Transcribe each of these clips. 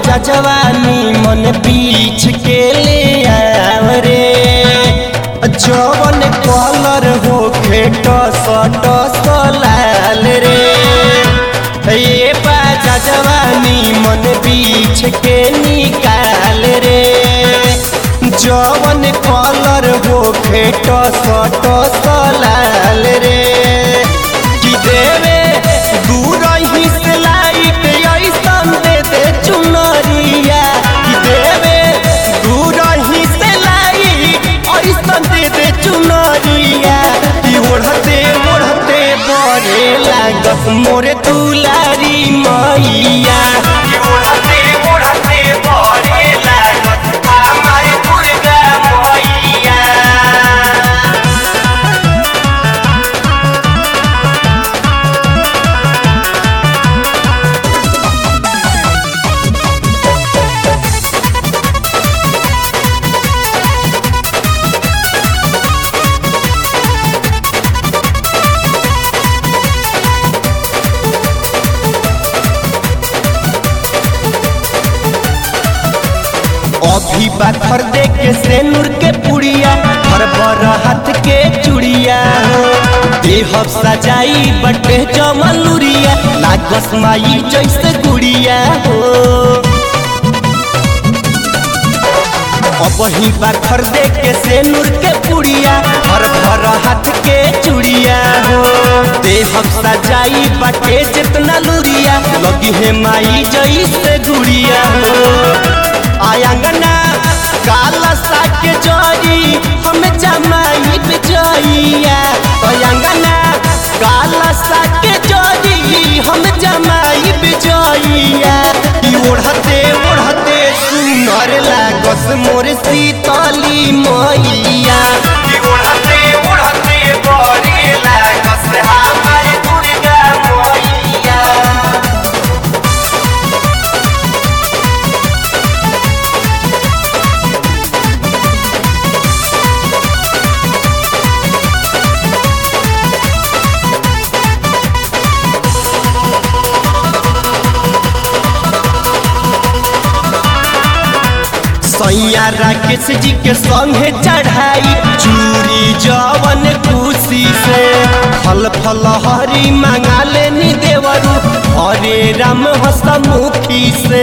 बाजा जवानी मन पीछ के ले आव रे जवन कलर हो खेट सट लाल रे ये बाजा जवानी मन पीछ के निकाल रे जवन कलर हो खेट सट लाल रे कि देवे दूर ही से लाइट ऐसन दे दे चुनरिया कि देवे दूर ही से लाइट ऐसन दे दे चुनरिया कि ओढ़ते ओढ़ते बड़े लागत मोरे दुलारी मैया कि ओढ़ते ओढ़ते बड़े लागत हमारे दुर्गा मैया अभी बाखर दे के सेनुर के पुड़िया भर भर हाथ के चुड़िया हो देह सजाई बटे जमलुरिया लागस माई जैसे गुड़िया हो अब ही बाखर दे के सेनुर के पुड़िया भर भर हाथ के चुड़िया हो देह सजाई बटे जितना लुरिया लगी है माई जैसे गुड़िया हो आयांगना काला साके जोरी हम जमाई बिजइया आयांगना काला साके जोरी हम जमाई बिजइया ई ओढ़ते ओढ़ते सुनर लागस मोर सीतली मैया ई ओढ़ते ओढ़ते बड़ी लागस हमारे दुर्गा मैया सैया राकेश जी के संगे चढ़ाई चूरी जवन खुशी से फल फल हरी मंगा लेनी देवरू हरे राम हसमुखी से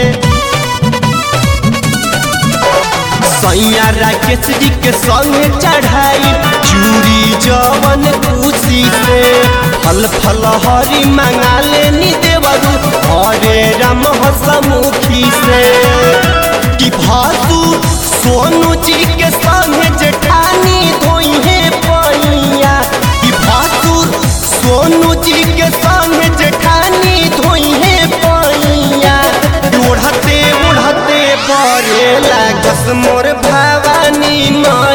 सैया राकेश जी के संगे चढ़ाई चूरी जवन खुशी से फल फल हरी मंगा लेनी देवरू हरे राम हसमुखी से कि भासु सोनू जी के संगे जेठानी धोई है पैया कि भासु सोनू जी के संगे जेठानी धोई है पैया ओढ़ते ओढ़ते बड़े लागस मोर भवानी माँ